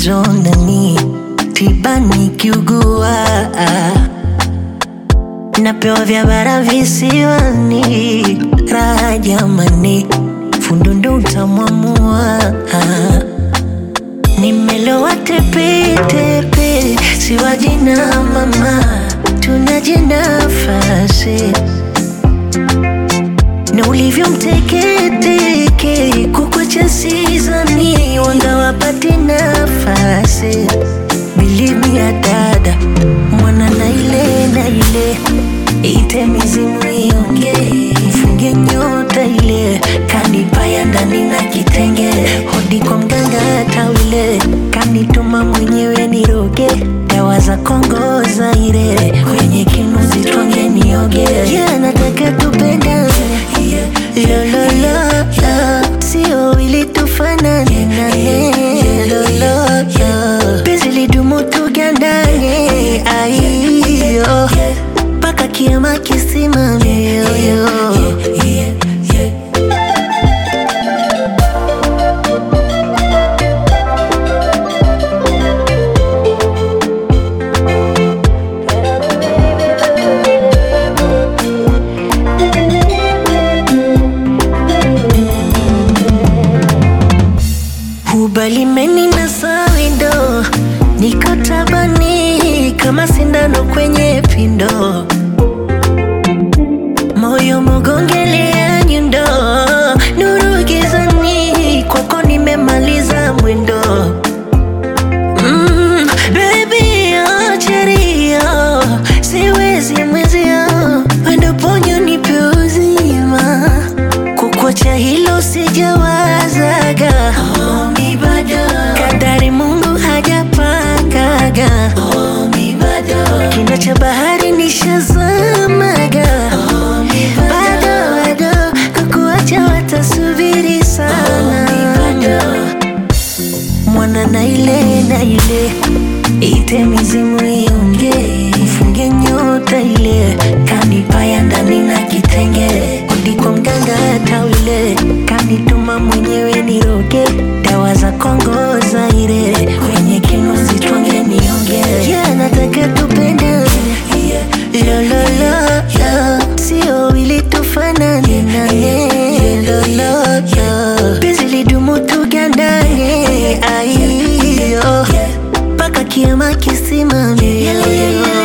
kidondani, tiba nikiugua, napewa vya bara visiwani, raha jamani, fundo ndo utamwamua. Nimelowa tepetepe, siwaji na mama, tunaje nafasi na ulivyo mteketeke kukwacha sizani wanga wapate nafasi bilimi ya dada mwana na ile na ile ite mizimu ionge mfunge nyota ile kanipaya ndani na kitenge hodi kwa mganga tawile kanituma mwenyewe niroge dawa za Kongo Zaire kwenye kinuzi twange nioge yeah, nataka tupendane lo lo lo lo sio ili tufanane nane lo lo lo penzi lidumu tugandane aiyo mpaka kiama kisimame yo, yo. Ubalimeni na sawindo, niko tabani kama sindano kwenye pindo, moyo mogongelea nyundo, nuru gizani, kwako nimemaliza mwendo. Mm, baby, achiria, siwezi mwezia, wendo ponyo nipe uzima kukwacha hilo sijawazaga Omi bado kadari Mungu hajapangaga Omi bado kina cha bahari nishazamaga Omi bado bado kukuacha watasubiri sana Omi bado mwana na ile na ile ite mizimu ionge mfunge nyota ile kanipaya ndani na kitenge udi kwa mganga tawile kanituma mwenyewe niroge dawa za Kongo Zaire kwenye kinuzi twange nionge yeah, nataka tupendane lo lo lo lo sio ili tufanane nane lo lo lo penzi lidumu tugandane aiyo mpaka kiama kisimame